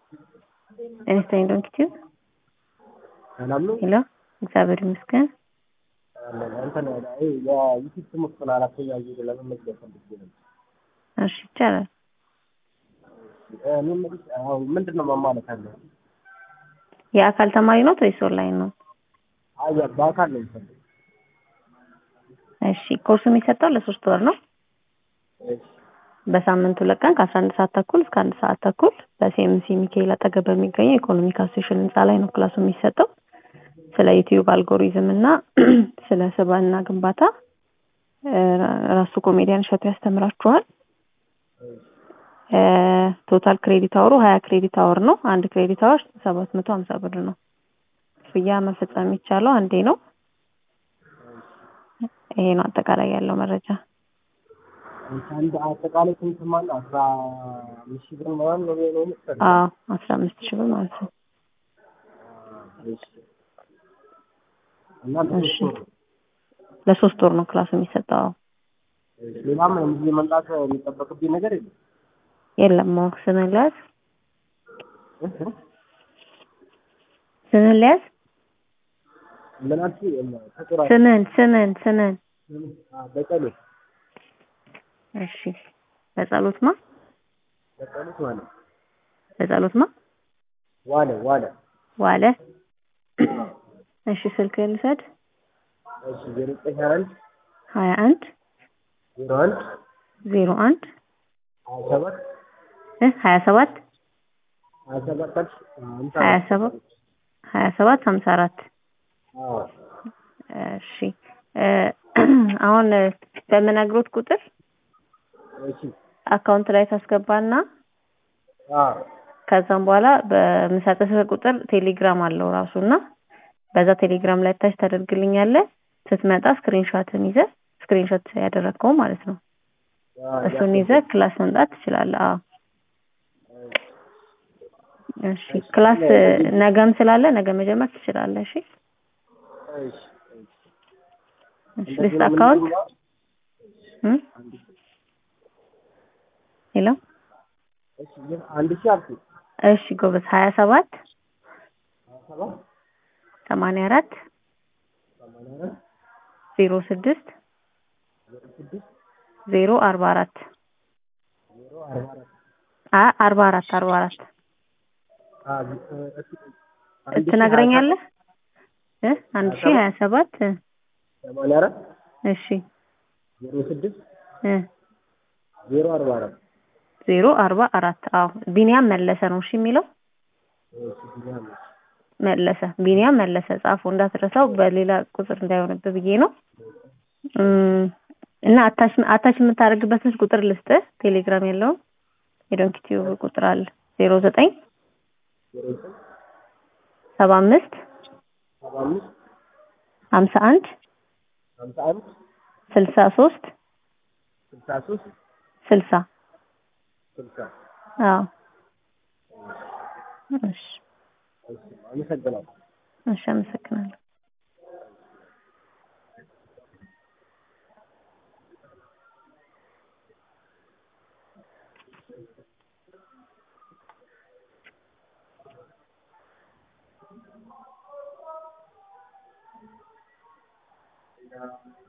ጤና ዶንኪ ቲዩብ ሰላም ነው። ሄሎ፣ እግዚአብሔር ይመስገን። እንትን የዩቲዩብ ትምህርቱን አራተኛ ዙር ለመመዝገብ ፈልጌ ነበር። እሺ ይቻላል። እኔ የምልሽ አሁን ምንድን ነው መማለት አለ? የአካል ተማሪ ነው ወይስ ኦንላይን ነው? አይ በአካል ነው የምፈልግ። እሺ ኮርሱ የሚሰጠው ለሶስት ወር ነው። በሳምንት ሁለት ቀን ከአስራ አንድ ሰዓት ተኩል እስከ አንድ ሰዓት ተኩል በሲኤምሲ ሚካኤል አጠገብ በሚገኘው የኢኮኖሚክ አሶሴሽን ህንፃ ላይ ነው ክላሱ የሚሰጠው። ስለ ዩቲዩብ አልጎሪዝም እና ስለ ስብዕና ግንባታ ራሱ ኮሜዲያን እሸቱ ያስተምራችኋል። ቶታል ክሬዲት አወሩ ሀያ ክሬዲት አወር ነው። አንድ ክሬዲት አወር ሰባት መቶ ሀምሳ ብር ነው። ክፍያ መፈጸም የሚቻለው አንዴ ነው። ይሄ ነው አጠቃላይ ያለው መረጃ። አንድ አጠቃላይ ስንት ማለት አስራ አምስት ሺህ ብር ምናምን ነው ነው መሰለኝ። አዎ አስራ አምስት ሺህ ብር ማለት ነው። እሺ። እና ለሶስት እሺ። ወር ነው። ለሶስት ወር ነው ክላሱ የሚሰጠው። አዎ። እሺ። ሌላም እዚህ መምጣት የሚጠበቅብኝ ነገር የለም። የለም አዎ። ስምህን ልያዝ እህ? ስምህን ልያዝ ምን አልሽኝ? ተቆራ ስምህን ስምህን ስምህን በቀሌ እሺ በጸሎት ማ በቀሉት ማለት በጸሎት ማ ዋለ ዋለ ዋለ እሺ ስልክህን ልውሰድ እሺ ዜሮ ዘጠኝ ሀያ አንድ ሀያ አንድ ዜሮ አንድ ዜሮ አንድ ሀያ ሰባት እ ሀያ ሰባት ሀያ ሰባት አልሽ ሃምሳ ሀያ አራት ሰባት ሀያ ሰባት ሀምሳ አራት አዎ እሺ እ አሁን በምነግሮት ቁጥር እሺ አካውንት ላይ ታስገባና አዎ ከዛም በኋላ በምሰጥህ ቁጥር ቴሌግራም አለው ራሱና በዛ ቴሌግራም ላይ ታች ታደርግልኛለህ። ስትመጣ ስክሪንሾትን ይዘህ ስክሪንሾት ያደረግከው ማለት ነው። እሱን ይዘህ ክላስ መምጣት ትችላለህ። አዎ እሺ። ክላስ ነገም ስላለ ነገ መጀመር ትችላለህ። እሺ እሺ እሺ። ልስጥ አካውንት እ ሄሎ እሺ አንድ ሺህ አልኩኝ እሺ ጎበዝ ሀያ ሰባት ሀያ ሰባት ሰማንያ አራት ሰማንያ አራት ዜሮ ስድስት ዜሮ ስድስት ዜሮ አርባ አራት ዜሮ አርባ አራት አ አርባ አራት አርባ አራት አ እሺ አንድ ሺህ ትነግረኛለህ እ አንድ ሺህ ሀያ ሰባት እ ሰማንያ አራት እሺ ዜሮ ስድስት እ ዜሮ አርባ አራት ዜሮ አርባ አራት አዎ ቢኒያም መለሰ ነው እሺ የሚለው እሺ ቢኒያም መለሰ ቢኒያም መለሰ ጻፉ እንዳትረሳው በሌላ ቁጥር እንዳይሆንብህ ብዬ ነው እም፣ እና አታች አታች የምታደርግበትን ቁጥር ልስጥህ ቴሌግራም ያለውን የዶንኪ ቲዩብ ቁጥር አለ ዜሮ ዘጠኝ ዜሮ ዘጠኝ ሰባ አምስት ሰባ አምስት ሀምሳ አንድ ሀምሳ አንድ ስልሳ ሶስት ስልሳ ሶስት ስልሳ ስልሳ አዎ እሺ እሺ አመሰግናለሁ እሺ አመሰግናለሁ Yeah.